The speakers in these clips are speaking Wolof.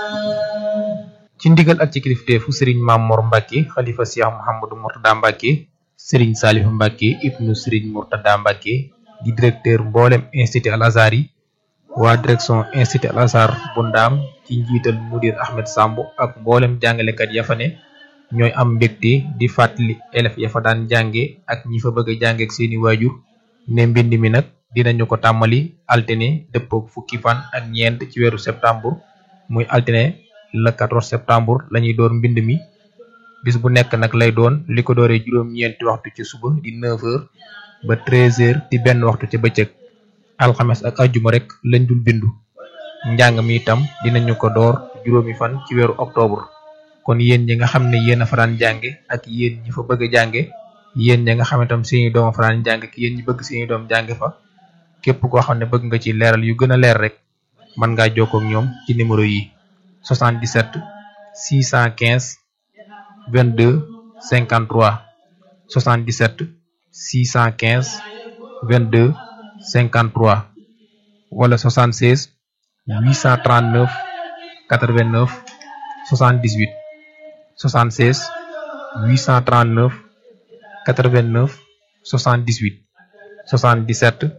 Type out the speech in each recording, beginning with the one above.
ci ndigal ak ci kilifteefu sëriñ Maam Mor Mbacke xalifa Cheikh Mouhamadou Mourtada Mbacke sëriñ Saliou Mbacke ibnu sëriñ Mourtada Mbacke di directeur mboolem institut Al Azhar yi waa direction institut Al Azhar bu ndaam ci njiital mudir Ahmed Samb ak mboolem jàngalekat ya fa ne ñooy am mbégte di fàttali élèves ya fa daan jànge ak ñi fa bëgg a jànge ak seeni waajur ne mbind mi nag dinañu ko tàmmali altine dëppook fukki fan ak ñeent ci weeru septembre muy altine le 14 septembre lañuy door mbind mi bis bu nekk nag lay doon li ko dooree juróom-ñeenti waxtu ci suba di 9h ba 13h di benn waxtu ca bëccëg alxames ak ajjuma rek lañ dul bindu njàng mi itam dinañu ko door juróomi fan ci weeru octobre kon yéen ñi nga xam ne yéen a faraan jànge ak yéen ñi fa bëgg a jànge yéen ñi nga xam ne tam seeni doom a faraan jànge ak yéen ñi bëgg seeni doom jànge fa képp koo xam ne bëgg nga ci leeral yu gën a leer rek mën ngaa jokkoo ak ñoom ci numéro yi 77 615 22 53 77 615 22 53 wala 76 839 89 78 76 839 89 78 77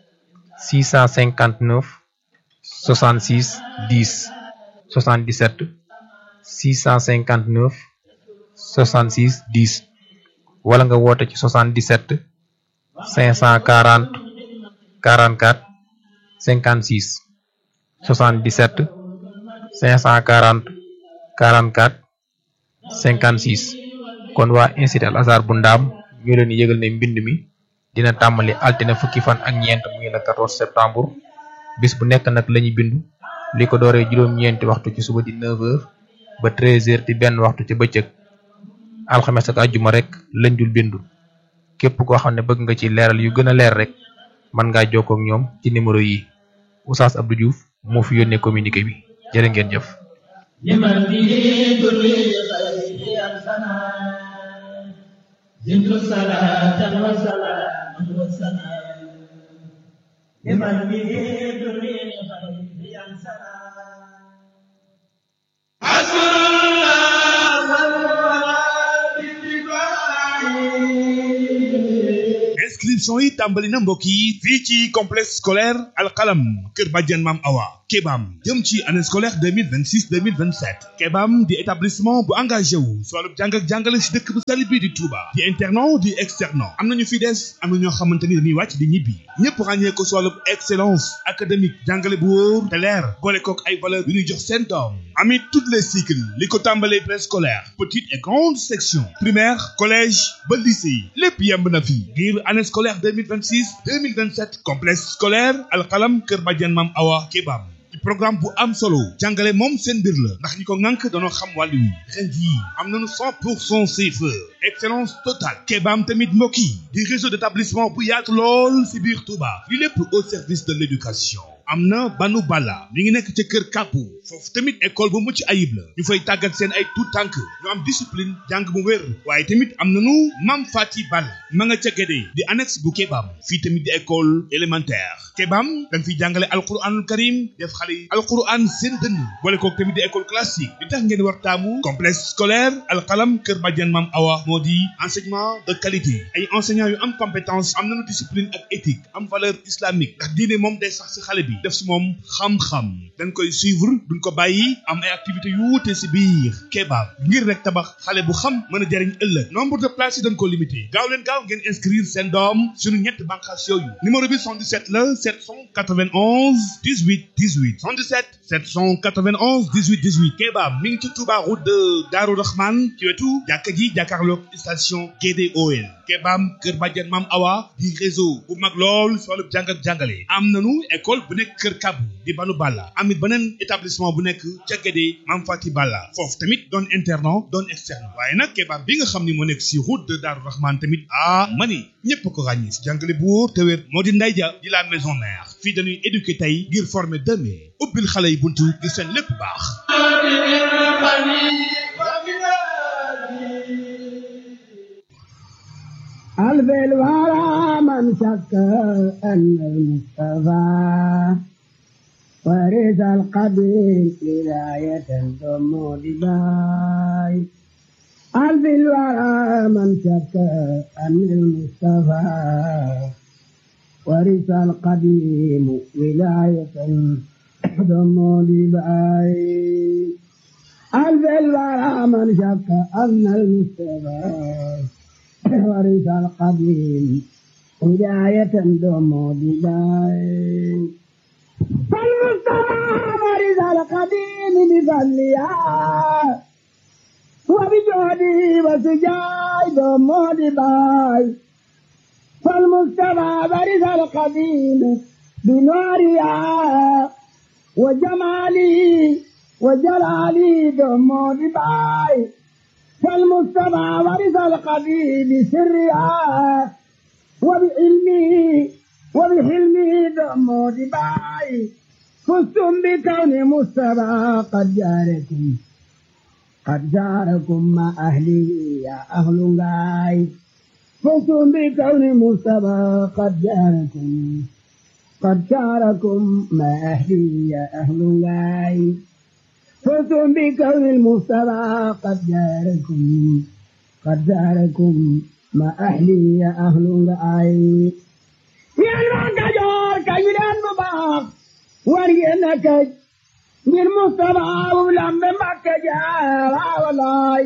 659 66 10 77 659 66 10 wala nga woote ci 77 540 44 56 77 540 44 56 kon waa institut Al Azhar bu ndaam ñu leen yëgal ne mbind mi dina tàmbali altine fukki fan ak ñeent muy le 14 septembre bis bu nekk nag lañuy bindu li ko dooree juróom-ñeenti waxtu ci suba di 9h ba 13h di benn waxtu ci bëccëg alxames ak àjjuma rek lañ dul bindu képp koo xam ne bëgg nga ci leeral yu gën a leer rek mën ngaa jokkoo ak ñoom ci numéro yi Oustaz Abdou Diouf moo fi yónnee communiqué bi jërë ngeen jëf. زدت صلاة وسلاما وسلام لمن به دري خير ينسى حسبنا الله inscription yi tàmbali na mbokk yi fii ci complexe scolaire alxalam kër bàjjen maam awa kebam jëm ci année scolaire 2026 2027 kebam di établissement bu engagé wu si wàllu jàng ak jàngale si dëkk bu sell bi di Touba di internat di externat am nañu fi des am na ñoo xamante ni dañuy wàcc di ñibbi ñëpp ràññee ko si wàllu excellence académique jàngale bu wóor te leer boole kook ay valeur yu ñuy jox seen doom amit toutes les cycles li ko tàmbalee préscolaire petite et grande section primaire collège ba lycée lépp yemb na fi ngir année scolaire 2026 2027 complexe scolaire alxalam kër bàjjen maam awa kebam ci programme bu am solo jàngale moom seen mbir la ndax ñi ko ŋànk danoo xam wàllu wi ren jii am nañu 100 pour cent CFE excellence totale kebaam tamit mbokk yi di réseau d'établissement bu yaatu lool si biir Touba li lépp au service de l'éducation am na banu bala mi ngi nekk ca kër kàppu foofu tamit école bu mucc ayib la ñu fay tàggat seen ay tout tànk ñu am discipline jàng bu wér waaye tamit am nañu mam fati balla ma nga ca gédé di annexe bu kebaam fii tamit di école élémentaire kebaam dañ fiy jàngale alquranul karim def xale yi alquran seen dënn boole kook tamit di école classique li tax ngeen war taamu complexe scolaire alxalam kër badian mam awa moo di enseignement de qualité ay enseignants yu am compétence am nañu discipline ak éthique am valeur islamique ndax diine moom day sax si xale bi def si moom xam-xam dañ koy suivre duñ ko bàyyi am ay activités yu wuute si biir kebaab ngir rek tabax xale bu xam mën a jariñ ëllëg nombre de places yi dañ ko limité gaaw leen gaaw ngeen inscrire seen doom suñu ñett bànqaas yooyu numéro bi 77 la 791 18 18 77 791 18 18 kebaab mi ngi ci Touba route de Darou Rahman ci wetu jàkka ji jàkkaarloog station GDOL kebaam kër bàjjen maam awa di réseau bu mag lool si wàllu jàng ak jàngale am nanu école bu nekk kër kabu di banu balla amit beneen établissement bu nekk ca Guédé maam fati balla foofu tamit doon internat doon externe waaye nag kebaab bi nga xam ni moo nekk si route de Darou Rahman tamit ah mani ñépp ko ràññi si jàngale bu wóor te wér moo di nday ja di la maison mère fii dañuy éduquer tey ngir former demain ubbil xale yi buntu ngir seen lépp baax ألف الورى من شك أن المصطفى ورث القبيل ولاية ثم دباي ألف الورى من شك أن المصطفى ورث القديم ولاية ثم دباي ألف الورى من شك أن المصطفى ورث القديم ولاية ثم دباي فالمصطفى ورث القديم بفضلها وبجودي وسجاي بمودي باي فالمصطفى ورث القديم بنورها وجمالي وجلالي بمودي باي فالمصطفى ورث القديم بسرها وبعلمه وبحلمه بمودي باي فزتم بكون مصطفى قد جاركم قد جاركم مع أهلي يا أهل غاي فزتم بكون مصطفى قد جاركم قد جاركم مع أهلي يا أهل غاي فزتم بكون المصطفى قد جاركم قد جاركم مع أهلي يا أهل غاي يا الوقت كيلان مباق ورينك من مصطفى ولم مكة جارا ولاي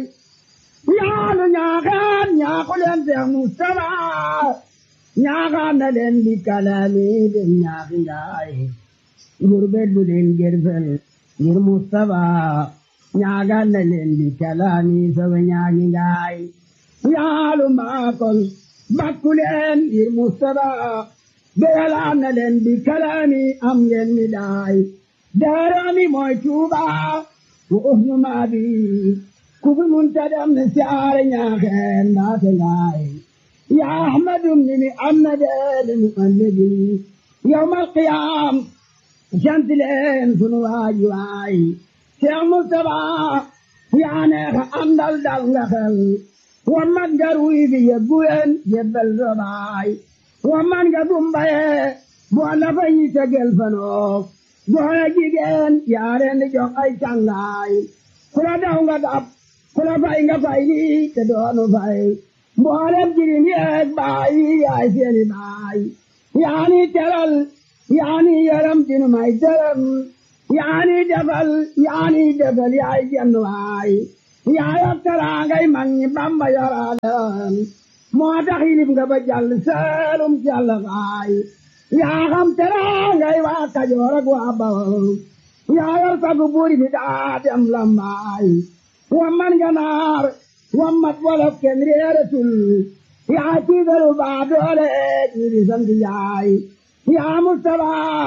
يا نياغان يا قلن يا مصطفى نياغان لن بكلامي بن نياغي غربت بدين جرفل غير مصطفى نياغان لن بكلامي سوى نياغي يا لما قل بكلن غير مصطفى بيلان لن بكلامي أم ينداي داراني موي توبا وأهل ما بي كوب منتدم نسيار نياخين ناتناي يا أحمد مني أمد المؤلدي يوم القيام جنت لين سنواي واي شيخ مصطفى يا نيخ أندل دل نخل ومن قروي في يبوين جبل رباي ومن قدم بيه بوانا فاي تقل فنوك بوانا جيجين يارين جوك اي چانغاي كلا داونغا داب كلا فاي nga fay ni te doonu fay mboolem jirim yeeg baay yaay seeni baay yaani teral yaani yaram dinu may dërëm yaani defal yaani defal yaay jenn waay yaay ak teraangay mag ñi bamba yoraaleem moo tax yilib nga ba jàll seelum jàll faay yaa xam teraangay waa kajoor ak waa bawol yaa yor sagu buuri bi daa dem lambaay wamman ganaar wammat wolof kenn réeratul yaa tiigalu baa doole jiiri sant yaay yaa mustafaa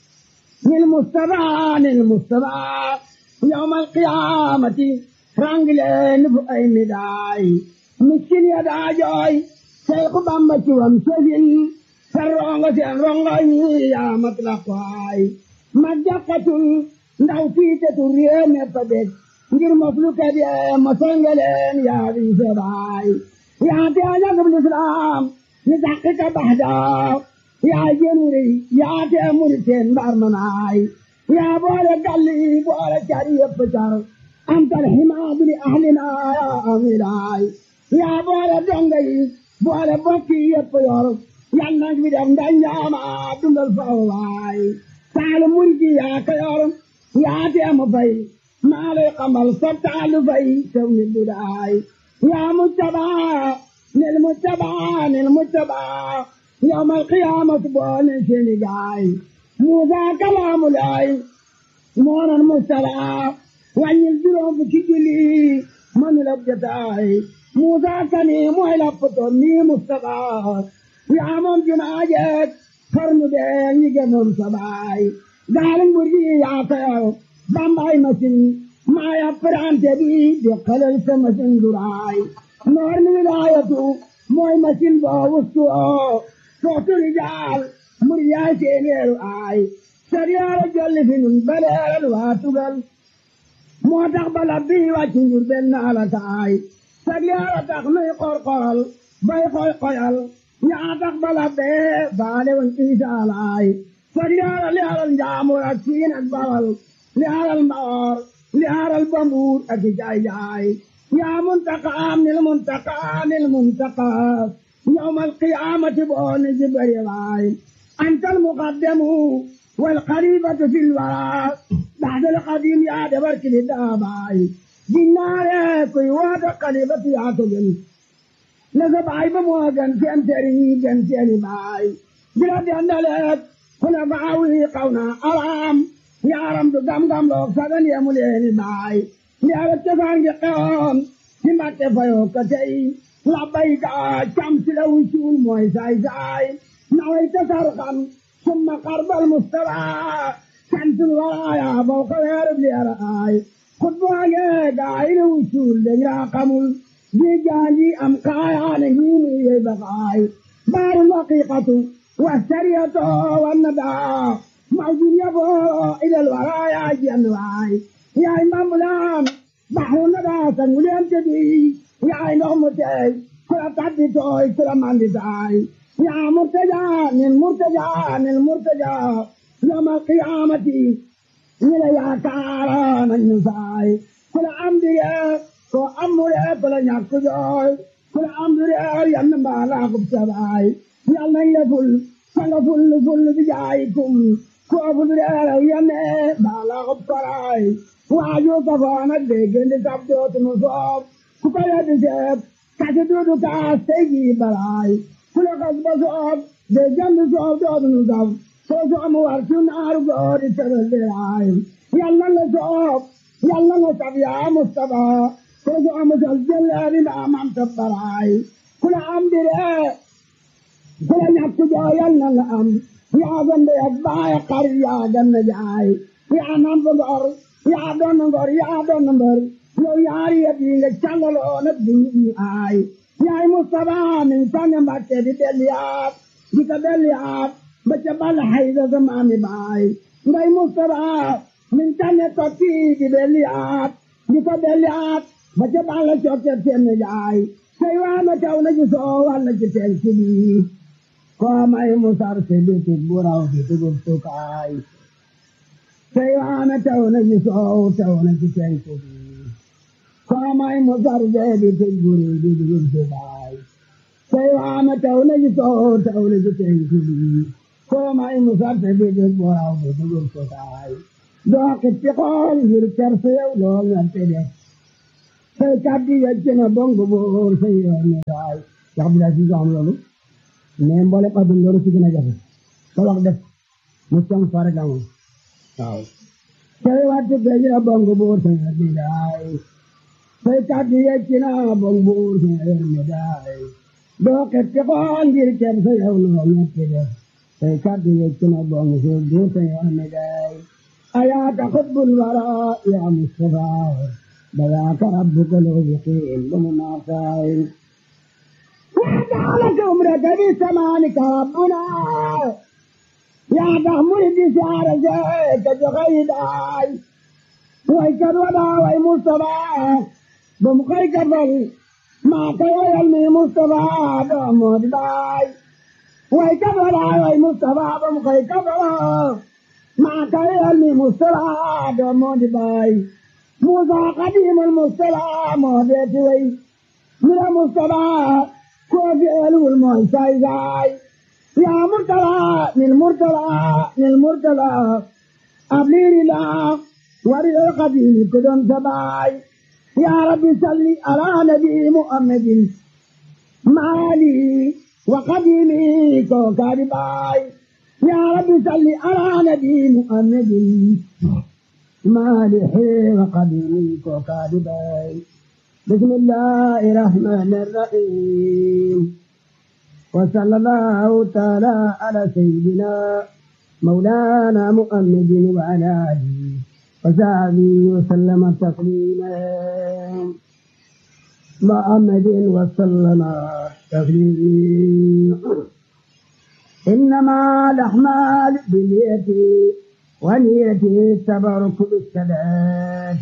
nil mustafaa nil mustafaa yawmal qiyaamati rangileen fu ay midaay miskin ya daa jooy Seexu Bamba ci wam sëfin sa rongo seen rongo yi yaa mat la kwaay ma jàkkatul ndaw fiitetul réew mépp a bég ngir mos lu kat yee ma songeleen yaa di sebaay yaa te a ñagub lislaam ni dàqi ka bax daaw yaa jënuri yaa te muri teen mbar manaay yaa boole galli boole cari yëpp car antal himaadu li ahlina yaa amilaay yaa boole donga yi boole bokki yëpp yor yal na fi def ndañaama dundal faw waay taalu murgi yaa ko yor yaa teemu fay maa lay xamal sa taalu fay tew ni dudaay yaa mujtabaa nil mujtabaa nil mujtabaa yawmal qiyaamati boole seeni gaay Muusaa kalaamu laay moonan mujtabaa wàññil juróom fukki julli manu la jotaay Musa kani mooy lappatoon nii Mustafa yaa moom jumaa jeeg xarnu bee ñi gënoon sa baay gaali nguur gi yaa tayaw bambaay machine maa ya prante bi di xelal sa machine duraay noor ni wilaayatu mooy machine boo wustu oo sootu rijaal mur yaay seeneeru aay sariyaara jolli fi nun baleeral waa tugal moo tax bala bii wàcc njur benn ala taay sariyaara tax nuy qorqoral bay xoy xoyal ñaa tax bala bee baale woon isa laay fag leeral leeral njaamur ak siin ak bawal leeral mbaor leeral bambuur ak i jaay jaay yaa muntaqaam nil muntaqaa nil muntaqaa yawmal qiyaamati booni jibari waay antal muqaddamu wal xalifatu fil waraa baxdal xadim yaa dabar kili daabaay ginnaare kuy waata xalifatu yaa ko gën na sa baay ba moo gën seen sëriñ gën seeni baay bila dendaleet kuna faawi xawna araam yaaram du gam-gam loog sagan yemu leeni baay ndiyaga cosaan gi xewoon ci mbàkke fayoo ka tey labbayka cam si la wucuul mooy saay saay naway tasar xam summa xarbal mustafa santul waraaya faw ka weerub leera aay xutbaage gaay la wucuul dañ raa xamul ji jaanji am kaayaane ngiinu yey bakaay baarul haqiqatu wasariyatu wannadaa mawjud yaboo ilal waraaya jenn waay yaay mbambulaan baxru nadaa sanguleem tedi yaay ndox mu teey kula tabbi tooy kula mandi taay yaa murtaja nin murtaja nin murtaja yawmal qiyaamati ñila yaakaara nañu saay kula amdige ko amure kula ñàkk jooy kula amdure yann mbaalaakub sabaay yal nañ la ful sanga ful ful bi jaayikum ko fulure yanne mbaalaakub karaay waaju kafaana déggandi sab dootunu soob ku ko yeddi seeb kasi duudu kaas tey jii balaay ku la kas ba soob déggandi soob dootunu sab soo soomu war ci naaru goori tebel diraay yàlla nga soob yàlla nga sab yaa Mustafa soo soomu sal jëleeri ndaa mam tabbaraay ku la am dire ku la ñàkk joo yàlla nga am yaa gande ak baay xar yaa ganna jaay yaa nam fa ngor yaa doon ngor yaa doon mbër yow yaari yëpp yi nga càngaloo nag di ñu aay yaay Mustafa min tànn Mbàkke di delliyaat di ko delliyaat ba ca bal hayda sa maami baay ngay Mustafa min tànn tokki di delliyaat di ko delliyaat ba ca bal cokke seen jaay say waana taw na ci soo walla ci seen sibi koo may musar si biti buraw di dugub sukaay say waana taw na ci soow taw na ci penku bi koo may musar see biti buri di dugub sukaay say waana taw na ci soow taw na ci penku bi koo may musar si biti buraw di dugub sukaay doo xitti xool ngir kerse yow lool nga te def say kaddi yecc na bongo boor say yoon ne daay wax bi laa si am loolu mais mboole adun loolu si gën a jafe sa wax def mu song fare gamoon waaw say wattu peji na bongo boor say yoon ne daay say kaddi yecc na bongo boor say yoon ne daay doo xitti xool ngir kerse yow lool nga te def say kaddi yecc na bongo boor say yoon ne daay ayaaka xutbul wara ya Mustafa بذاك ربك الوفقين بمناصائر وجعلك عمرك بسمانك ربنا يا تحمل بسعر زيك جغيداي ويكد ودا وي مصطفى بمخيك فل ما كي يلمي مصطفى بمود باي ويكد ودا وي مصطفى بمخيك فل ما كي يلمي مصطفى بمود باي موسى قديم المصطفى مهديت وي من المصطفى كوفي ألو المعساي زاي يا مرتلى للمرتلى للمرتلى أبلير لا ورد القديم كدن سباي يا رب صل على نبي محمد مالي وقديمي كوكب باي يا رب صل على نبي محمد مالح وقديم وكاذبين بسم الله الرحمن الرحيم وصلى الله تعالى على سيدنا مولانا محمد وعلى آله وصحبه وسلم تسليما محمد وسلم تسليما إنما الأعمال باليد ونيته التبرك بالصلاة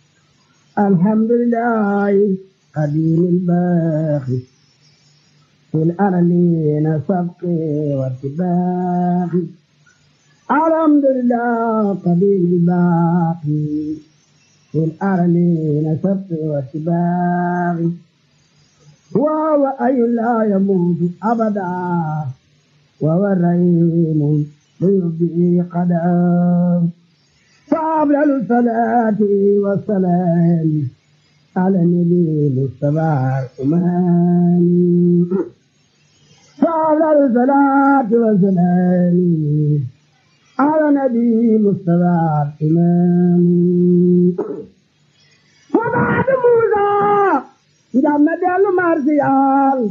الحمد لله قديم الباقي في الأرلين سبقي واتباقي الحمد لله قديم الباقي في الأرلين سبقي واتباقي وهو أي لا يموت أبدا وهو الرحيم ليبدي قدام فأفضل الصلاة والسلام على النبي المصطفى الأمام فأفضل الصلاة والسلام على النبي المصطفى الإمام وبعد موسى جمع دل مرسيال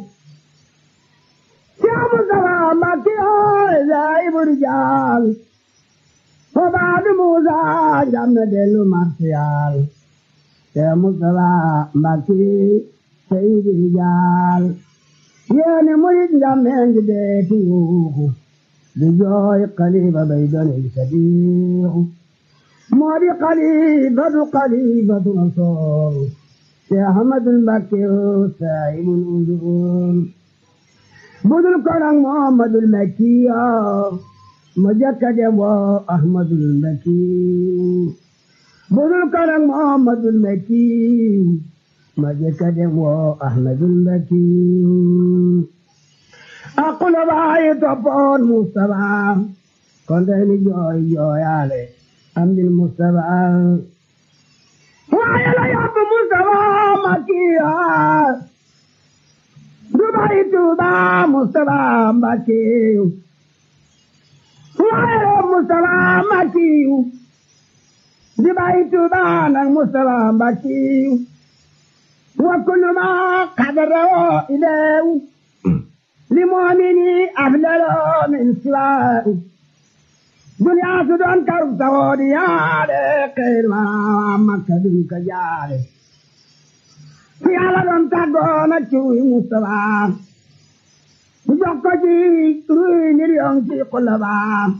يا مصطفى مكي زائب رجال وبعد موسى جمع دل مرسيال يا مصطفى مكي سيد رجال يا مريد جمع جديتي بجوي قليبة بيدن الكبير موري قليبة قليبة نصور يا أحمد المكي سائب الأذون بدل كرم محمد المكي مجكد أحمد المكي بدل كرم محمد المكي مجكد أحمد المكي أقول باي تبون مصطفى كنت جوي جوي علي أمد المصطفى وعلى يب مصطفى مكيا دبي توبا مصطفى مكي وعلى مصطفى مكي دبي توبا مصطفى مكي وكل ما قدره إليه لمؤمني أفضل من سواه دنيا سدون كرب سودي ياده خير ما مكة دنك جاده في على دون تاغونا چوي مصطفى جوكو جي روي مليون ci قلبا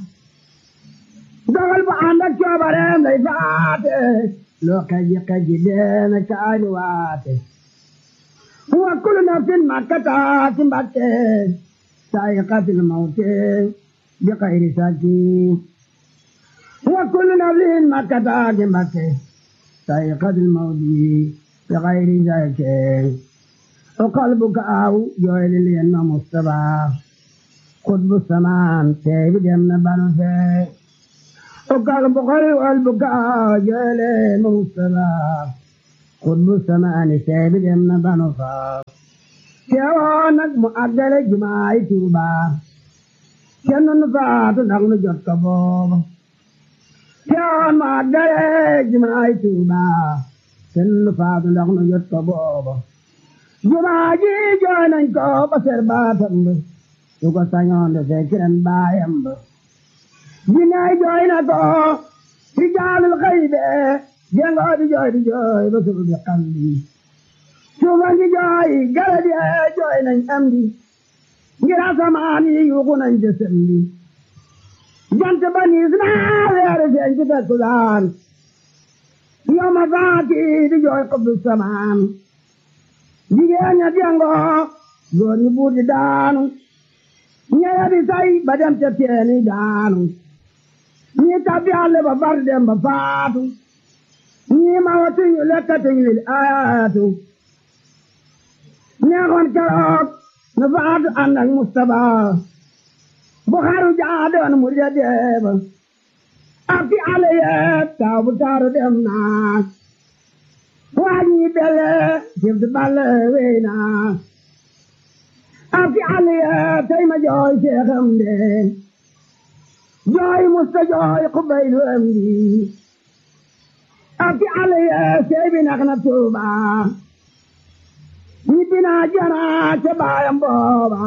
dogal bu ànd ak coobareem lay faate loo kaji kaji deena kaani waate wa kullu nafsin ma kataati mbatte saayiqatil mawte bi xayri saki wa kullu nafsin ma kataati mbatte saayiqatil mawti bi xayri saki o qalbuka aw jooyli leen ma mustaba xutbu samaan tey bi dem na banu fee o qalbu xari qalbuka aw jooyli leen ma mustaba xutbu samaani tey bi dem na banu faa teewoo nag mu àggale jumaay Tuuba kenn nu faatu ndax nu jot ko booba teewoo mu àggale jumaay Tuuba kenn nu faatu ndax nu jot ko booba jumaa ji jooy nañ ko ba ser baatam ba su ko sañoon de fekk ren baayam ba jinnaay jooy na ko ci jaalul xëy be jengoo di jooy di jooy ba suuf bi xam bi suufa ngi jooy garab yi jooy nañ am di ngir asamaan yi yuuxu nañ jësëm bi jant ba niis naa weeru feeñ ci takkusaan yow ma faati di jooy xubbu samaan jigéen ña jengoo góor ñi buur di daanu ñeya di say ba dem ca teeni daanu ñi tabbi àll ba far dem ba faatu ñi ma watuñu lekkatuñu lil ayaatu neexoon keroog nu faatu ànd ak Mustapha bu xaru jaadoon mu ja deeba ak fi àll yee taw bu taaru dem naa waa ñi bele jëf di balle wey naa ak fi àll yee tey ma jooy seexam de jooy musta jooy xubaylu am di ak fi àll yee sey bi nax na tuuba ñibbi naa jana ca baayam booba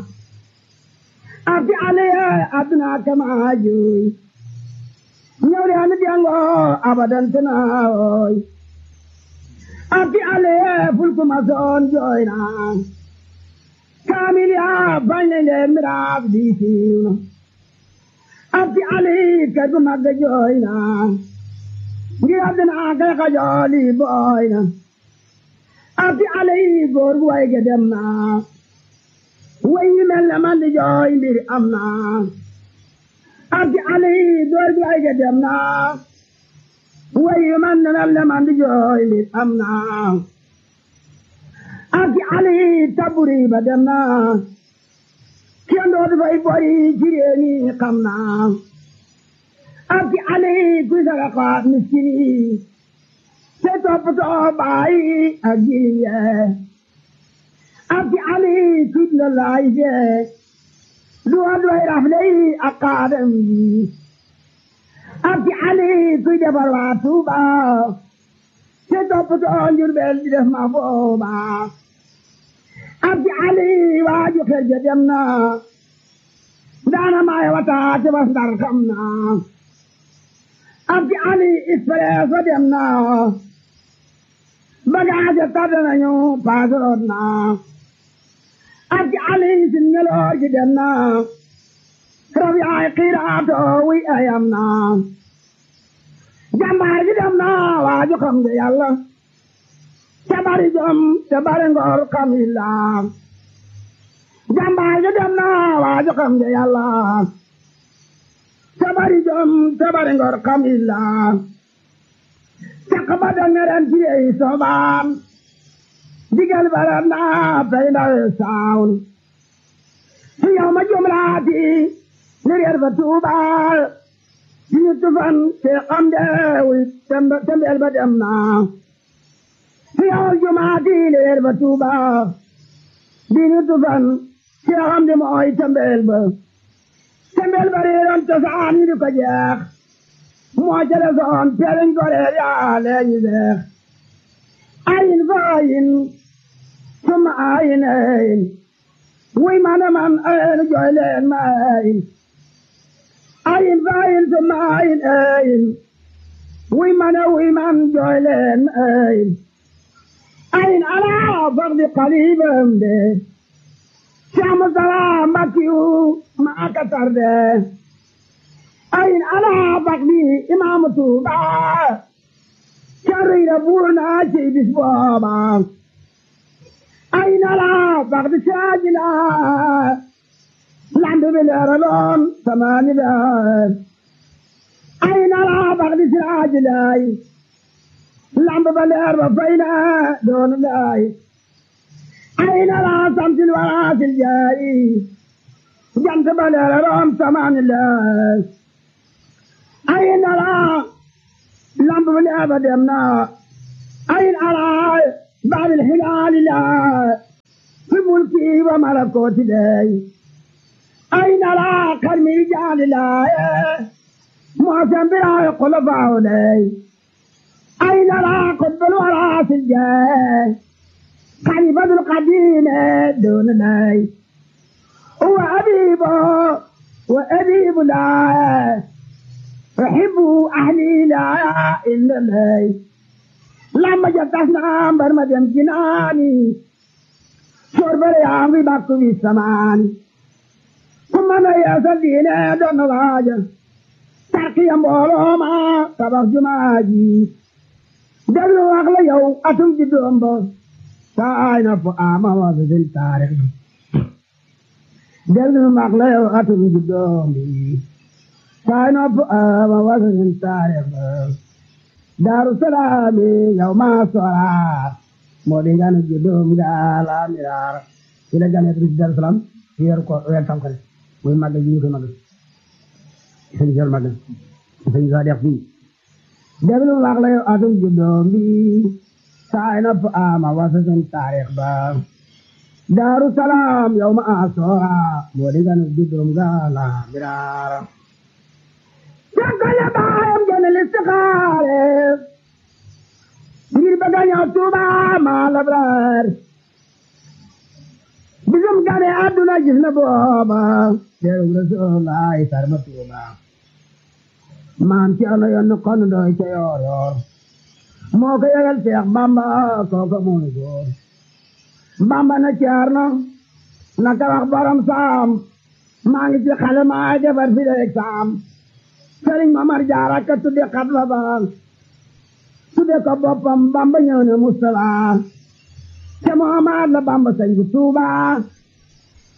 ak fi àll yee adduna kama juy ñëw de anu jango abadan tanaawoy ak fi àll yee fulku ma soon jooy naa kaamil yaa bañ nañ leen miraaf di siiw na ak fi àll yi kër gu mag jooy naa ngir adduna kay xajooli booy na ak fi àll yi góor gu way ge dem na way yi mel ne man di jooy mbir am na ak ci ali door gi ay ga dem na way yi man ne mel ne man di jooy mbir am na ak ci ali taburi ba dem na kenn dootu fay bori ci réew mi xam na ak ci ali kuy saraxa miskin yi te toppatoo bàyyi ak jirim yee ak ci ali tudd la laay jee du wa doy rafle yi ak kaadam yi ak ci ali kuy defar waa Tuuba te toppatoo Njurbel di def ma booba ak ci ali waaju xel ja dem na daana maay wata te bas ndar xam na ak ci ali expresso dem na bagage tardé nañu paasoroot na ak ci ali si ngeloo ji dem na rab yaay xiiraato wi ayam na jàmbaar ji dem na waaju xam nga yàlla te bari jom te bari ngor xam illa jàmbaar ji dem na waaju xam nga yàlla te bari jom te bari ngor xam illa caq ba danga ren ci yey sobaam digal bara naa tey ndawe saawul su yow ma jumlaati ni reer ba tuubaal ci ñu tufan te xam deewul tembeel ba dem naa su yow jumaati ni reer ba tuubaal di ñu tufan te xam de mooy tembeel ba tembeel ba reeroon cosaan ñu di ko jeex moo jële soon teeliñ ko reer yaa leeñi seex ayin fa ayin summa ayin ayin wuy mana man ayin jooy leen ma ayin ayin fa ayin summa ayin ayin wuy mana wuy man jooy leen ma ayin ayin alaa faqdi qalibam de Saamu salaam Mbakiyu maa ka tarde ayin alaa faqdi imaamu Tuuba carriira buur naa ci bis booba ayin alaa faqdi saajila lambi bi leeraloon samaani beer ayin alaa faqdi saajilay lambi ba leer ba fayna doon lay ayin alaa samsil waraasil jaayi jant ba leeraloon samaani leer ayin alaa lamb bi leer ba dem na ayin alaa baabil hilaali laa fi mulki wa malakooti lay ayin alaa karmi jaali laa moosen biraayi xulafaawu lay ayin alaa qutbul waraasil jee xalifatul qadiime doon lay wa abiibo wa abiibu laa أحب أهلي لا إلا لي لما جتنا مبر مدين جناني شرب ريامي باكو في السمان ثم أنا يا سدينا دون راجة تركي أمبولو ما تبخ جماجي دلو أغلى يو أتم جدوم بو ساينا فآما وزن تاريخ دلو أغلى يو أتم جدوم بي saay nopp ama wasanin taarix daaru salaami yow maa sora moo di nganu juddum gaala miraar ci la gane ci daaru salaam ci weer ko weer tam xarit muy màggal ji ñu koy màggal sëñ sel màggal sëñ sa def fii déglu wax la yow atum juddum bi saay nopp ama wasanin taarix ba daaru salaam yow maa sora moo di nganu juddum gaala miraar Jàngale baayam gën a listixaare ngir bëgg a ñëw Tuuba maa labraar bisum gane àdduna gis na booba teeru Rasulullaay sarma Tuuba maam ci ano yoon kon doy ca yoor yoor moo ko yëgal Seex Bamba kooka mooy góor Bamba na ceerno na ka wax borom saam maa ngi ci xale maa defar fi leeg saam sëriñ Mamar Jaara ka tudde xat la baal tudde ko boppam Bamba ñëw ne Mustapha te Muhammad la Bamba sañ bu Tuuba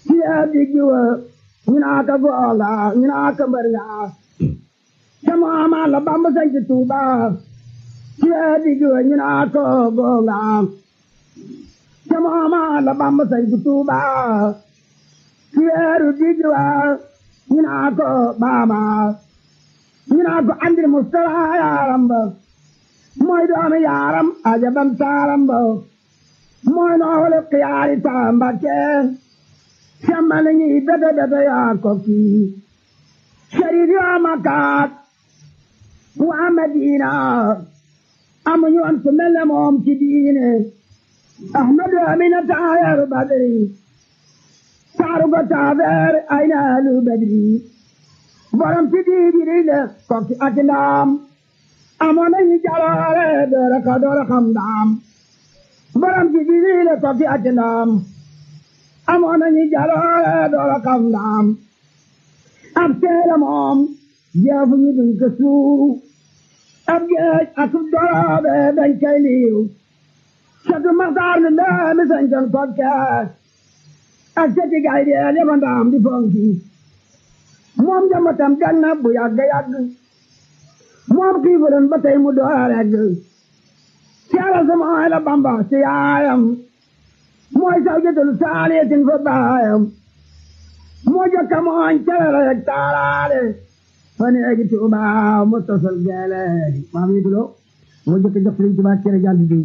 ci digg wa ñu naa ka goonga ñu naa ka mbër nga ca mooma la bamba sañ ci tuuba ci digg wa ñu naa ka goonga ca mooma la bamba sañ ci tuuba ci weeru digg wa ñu naa ko baama ñu naa ko andil mustafa yaaram ba mooy doomi yaaram ajabam taaram ba mooy noole xiyaari taambake semmale ñi bete bete yaa ko kii sharif yaa makaat waa madina amuñu woon ku mel ne moom ci diine ahmadu amina taayaru badri taaru ko taafeer ay naalu badri borom ci diidiri le kokki ak ndaam amoon nañu jaloore doora ka doora xam ndaam borom ci diidiri le kokki ak ndaam amoon nañu jaloore doora xam ndaam ab seela moom jeefu ñu duñ ko suuru ab geej ak doroobe dañ koy liiw satu maxtaar nu leemi sañcoon kokkees ak seti gay deel yaba ndaam di fonki moom jambatam gan na bu yàgg yàgg moom xiifulen ba tey mu door regg caala samooy la bamba ci yaayam mooy saw jëtalu saaliyatin fa baayam moo jokka mooñ calala yeg taalaale fa neegi tuuba mu tosal geeleeri maam yi dulo moo jokka jox liñ tuuba cere jàll di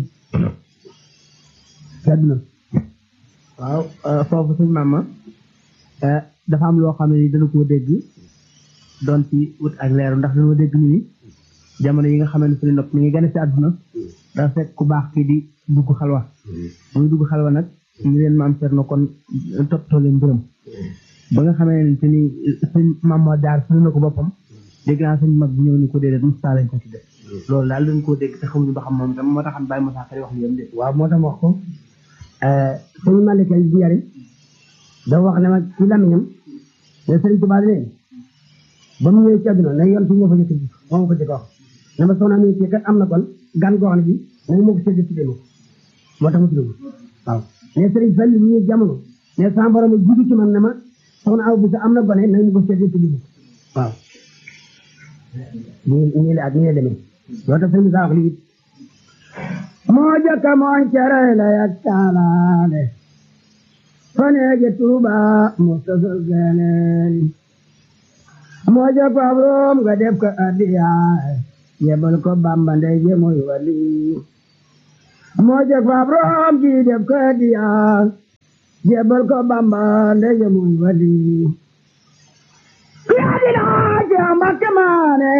sedd na waaw foofu suñ maama dafa am loo xam ne ni dana koo dégg doon ci wut ak leeru ndax dañoo dégg ñu ni jamono yi nga xam ne suñu nopp mi ngi gën a ci àdduna dafa fekk ku baax kii di dugg xalwa muy dugg xalwa nag ñu leen maam seet na kon toppatoo leen mbiram ba nga xamee ne te ni suñ maam moo jaar suñu na ko boppam dégg naa suñ mag bi ñëw ni ko déedéet Moussa lañ ko ci def loolu daal dañ koo dégg te xamuñu ba xam moom tam moo taxam bàyyi Moussa Kari wax li yam de waaw moo tax wax ko sëñ Malick Laye bi yari da wax ne ma ci lamiñam ne sëriñ Tuubaa ne ba mu ñëwee ci àdduna ne yoon fi ñoo fa jëkk ji moo ko jëkk wax ne ma soxna mi ci kat am na kon gan goo xam ne bi nañ moo ko sédd ci démo moo tax mu tudd waaw ne sëriñ Fall mu ñëw jamono ne sama borom jiitu ci man ne ma soxna aw bi sa am na gone nañ ko sédd ci démo waaw nii nii la ak nii la demee loo tax sëriñ Musaa wax lii moo jëkk mooñ cere la yak taalaale faneege tuuba mu tasal geeneeni moo jëkk ab room nga def ko addiyaay yebal ko bamba ndey je muy wali moo jëkk ab room ji def ko addiyaay yebal ko bamba ndey je muy wali yaa di laaj yaa mbakke maane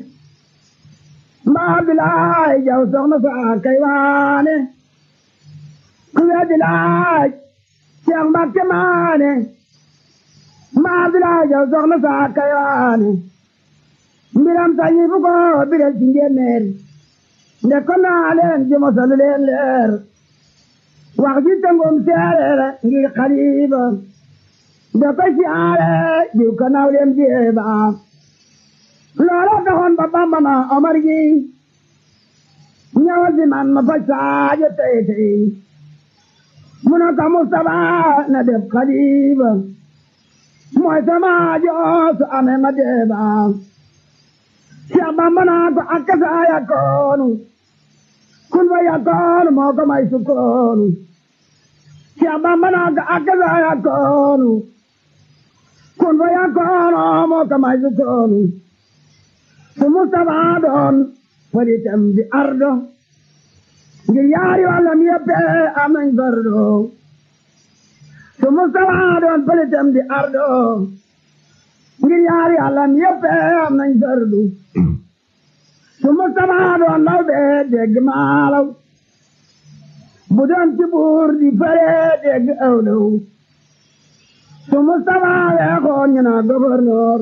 mbaa bilaay jaw soxna saa kay waane ku weddi laaj Cheikh Mbacke maane mbaa bilaay jaw soxna saa kay waane mbiram sañi fu ko biral ci njéeméer nde ko naa leen jëmo salu leen leer wax ji tëngum seereer ngir xaliba nde ko siyaare jiw ko naw leen jeeba loola taxoon ba bamba na omar gi ñëwal si man ma faj saajo tey tey mu ne ko Mustapha na def xaliba mooy sama joos ame ma deeba Cheikh Bamba naa ko akkasa yakoonu kun fa yakoonu moo ko may sukkoonu Cheikh Bamba naa ko akkasa yakoonu kun fa yakoonu moo ko may sukkoonu su Mustapha doon faritam di ardo ngir yaari wàllam yëpp am nañ fardo su Mustapha doon faritam di ardo ngir yaari wàllam yëpp am nañ fardu su Mustapha doon law bee dégg maalaw bu doon ci buur di fare dégg awlaw su Mustapha weexoon ñu naa gouverneur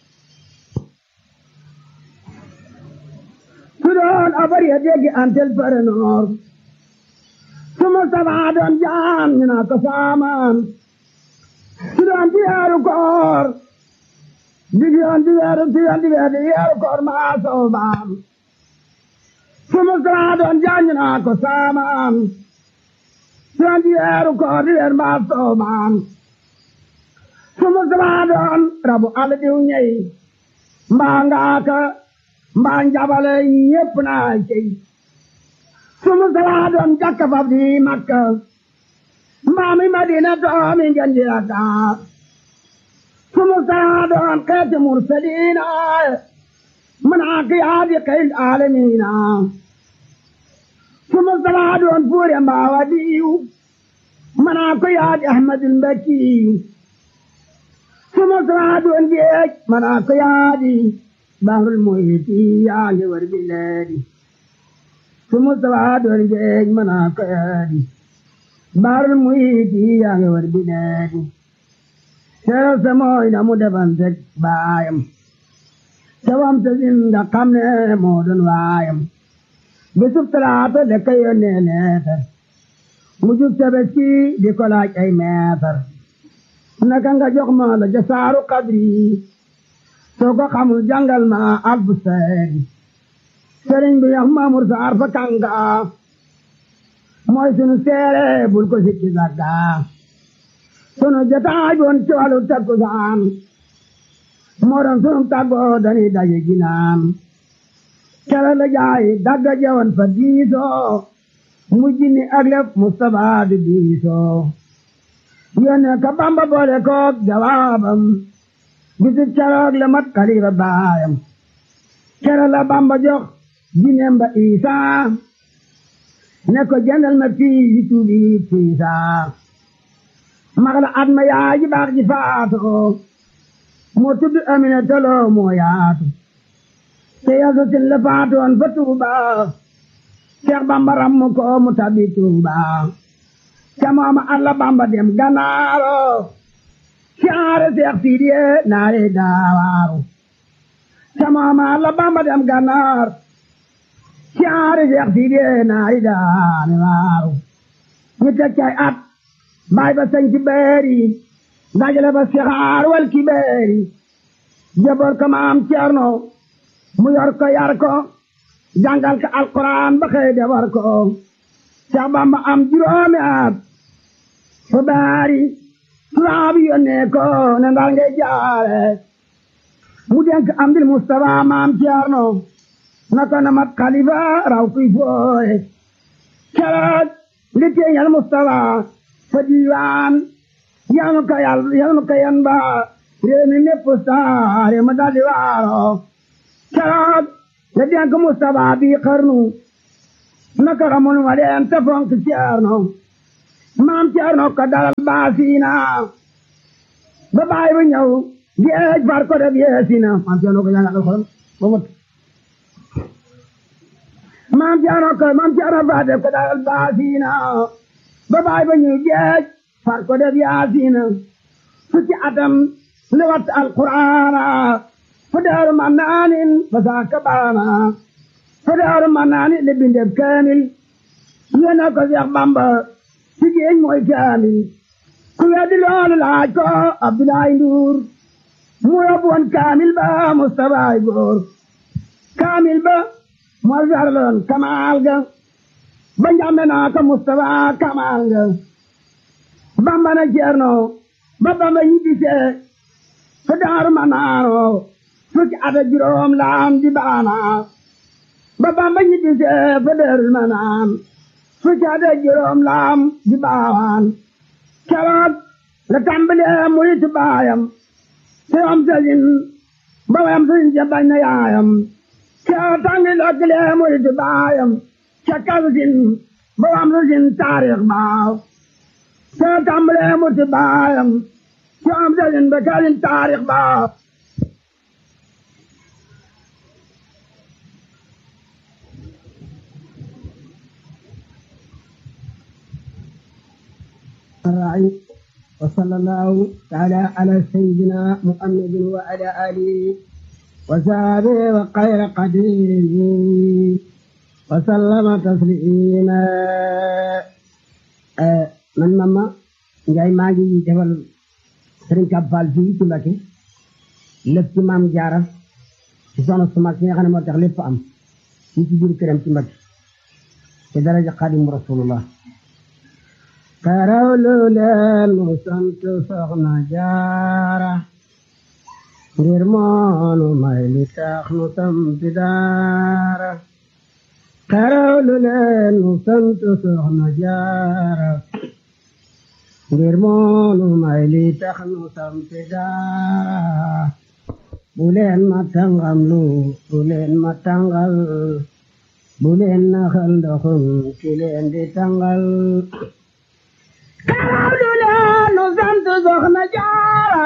su doon abar ya dégg antel parenoor su Mustapha doon jaan ñu naa ko saamaan su doon di weeru koor di yoon di weeru di yoon di weeru di weeru koor maa soobaam su Mustapha doon jaan ñu naa ko saamaan su doon di weeru koor di weeru maa soobaam su Mustafa doon rabu àll diw ñey mbaa ngaaka mbaa njabale ñépp naa cey su Mustafa doon jakka fab di Makka mbaa mi Madina doomi ngeen di Dakar su Mustafa doon xeeti mursaliina منعك يا بقي العالمين ثم الصلاة والفور ما وديو منعك يا أحمد المكي ثم الصلاة والجيش منعك يا دي بحر المحيط يا جور بلادي ثم الصلاة والجيش منعك يا دي بحر المحيط يا جور بلادي سير سموين مدبن بايم cawam ta sin nga xam ne moo doon waayam bisub talaata da ka yónnee leetar mu jub tabaski di ko laaj ay meetar naka nga jox ma la jasaaru kadri soo ko xamul jàngal ma alfu seeri sëriñ bi yax mamur saar fa kanga mooy sunu seere bul ko sikki sagga sunu jotaay boon ci wàllu takkusaan moo doon sunu tàggoo dañuy daje ginaan kere la jaay dagga jawan fa diisoo mujj ni ak lef Mustapha di diisoo yónnee ka Bamba boole koog jawaabam bisu keroog la mat kalifa baayam kere la Bamba jox jineem ba Isaa ne ko jëndal ma fii yi tuubi fiisaa mag la at ma yaay ji baax ji faatoo moo tudd Amina Tolo moo yaatu te yasa sin la faatoon fa Tuuba Seex Bamba rammu ko mu tabi Tuuba ca mooma alla Bamba dem Ganaaro caare Seex Sidiye naare daawaaru ca mooma alla Bamba dem Ganaar caare Seex Sidiye naare daawaaru ñu teg cay at baay ba sañ ci beeri dajale ba sixaar wal kibeeri jaboor ko maam Ceerno mu yor ko yar ko jàngal ko alquran ba xëy defar ko Seex Bamba am juróomi at fa baari tubaab yónnee ko ne ndar ngay jaare mu denk am dil Mustafa maam Ceerno na ko na mat xalifa raw kuy fooye keroog li teeñal Mustafa fa diiwaan yal na ko yàlla yal na ko yan ba réew mi mépp saare ma daldi waaro keroog la denk Mustafa bi xarnu naka xamul ma leen te fonk Ceerno maam Ceerno ko dalal baasiina ba baay ba ñëw géej far ko def yeesina maam Ceerno ko jàngal alxuraan ba mot maam Ceerno ko maam Ceerno fa def ko dalal baasiina ba baay ba ñëw géej far ko def yaasiina fukki atam li wat alquraana fa daaru ma naanin fa saaka baana fa daaru ma naanin li bindeb kaamil yéena ko Seex Bamba ci géej mooy kaamil ku weddi loolu laaj ko Abdoulaye Ndour mu yóbbu woon kaamil ba Mustafa góor kaamil ba moo sarloon kamaal ga ba njàmbe naa ko Mustafa kamaal ga Bamba na Ceerno ba Bamba ñibbisee fa daaru ma naano fukki at ak juróom laam di baana ba Bamba ñibbisee fa daaru ma naan fukki at ak juróom laam di baawaan keroog la tàmbalee muritu baayam te am sëriñ ba wayam sëriñ ja bañ na yaayam keroog tàngi lokkilee muritu baayam ca kalsin ba wayam sëriñ taarix baaw te tàmbalee muritu baayam te am sëriñ ba kalsin taarix baaw الراعي وصلى الله تعالى على سيدنا محمد وعلى آله وصحبه وخير قديره وسلم تسليما man mama Njaay maa ngi defal Sëriñ Kab Fall fii ci Mbàkke lépp ci maam jaara ci soxna su mag si nga xam ne moo tax lépp am fii ci biir këram ci Mbàkke ci daraja Xaadimu Rasulullah karawlu leen mu sant soxna jaara ngir moonu may li tax nu sampi daara karawlu leen mu sant soxna jaara ngir moonu may li tax nu sampi daara bu leen ma tàngam lu bu leen ma tàngal bu leen naxal ndoxum ki leen di tàngal karawlu leen nu sant soxna jaara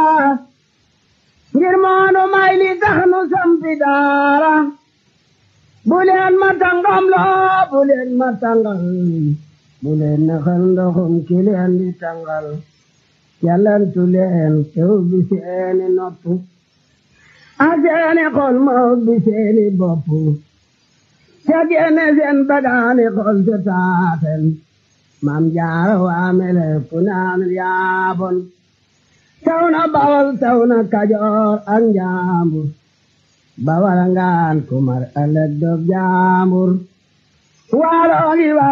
ngir moonu may li tax nu sampi daara bu leen ma tàngam loo bu leen ma tàngal bu leen naxal ndoxum ki leen di tàngal yàllantu leen tew bi seeni nopp a seeni xol ma ubbi seeni bopp ca génne seen bagaani xol te taaten maam jaara waamele punaan yaabon taw na bawal taw na kajoor ak njaambur bawal ngaan kumar ëllëg dog jaambur waalo gi